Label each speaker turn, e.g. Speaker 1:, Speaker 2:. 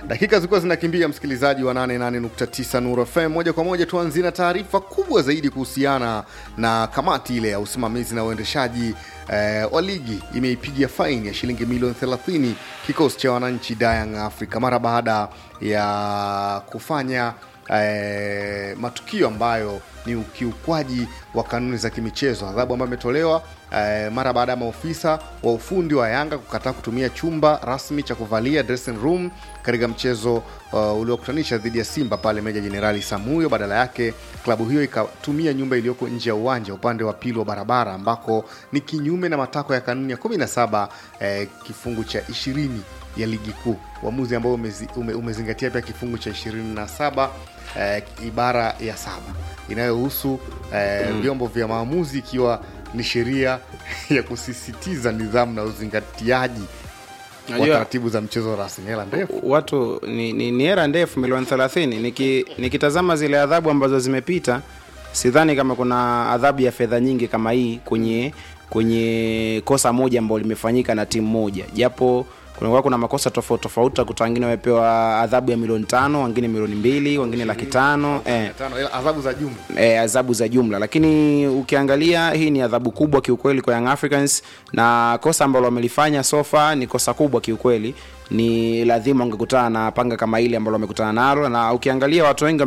Speaker 1: Dakika zilikuwa zinakimbia, msikilizaji wa 88.9 Nuru FM. Moja kwa moja tuanzie na taarifa kubwa zaidi kuhusiana na kamati ile ya usimamizi na uendeshaji eh, wa ligi imeipigia faini ya shilingi milioni 30 kikosi cha wananchi Young Africa mara baada ya kufanya eh, matukio ambayo ni ukiukwaji wa kanuni za kimichezo, adhabu ambayo imetolewa eh, mara baada ya maofisa wa ufundi wa Yanga kukataa kutumia chumba rasmi cha kuvalia dressing room katika mchezo uh, uliokutanisha dhidi ya Simba pale Meja Jenerali Samuyo. Badala yake klabu hiyo ikatumia nyumba iliyoko nje ya uwanja upande wa pili wa barabara, ambako ni kinyume na matakwa ya kanuni ya 17 eh, kifungu cha 20 ya ligi kuu, uamuzi ambao umezi, ume, umezingatia pia kifungu cha 27 eh, ibara ya saba inayohusu eh, vyombo vya maamuzi ikiwa ni sheria ya kusisitiza nidhamu na uzingatiaji wa
Speaker 2: Najua-
Speaker 1: taratibu za mchezo rasmi. Hela ndefu
Speaker 2: watu ni, ni, ni hera ndefu milioni 30 Niki, nikitazama zile adhabu ambazo zimepita sidhani kama kuna adhabu ya fedha nyingi kama hii kwenye kwenye kosa moja ambalo limefanyika na timu moja japo kunakuwa kuna makosa tofauti tofauti utakuta wengine wamepewa adhabu ya milioni tano wengine milioni mbili wengine laki tano eh
Speaker 1: tano, hela- adhabu za jumla
Speaker 2: e, adhabu za jumla lakini ukiangalia hii ni adhabu kubwa kiukweli kwa Young Africans na kosa ambalo wamelifanya sofa ni kosa kubwa kiukweli ni lazima wangekutana na panga kama ile ambalo wamekutana nalo na ukiangalia watu wengi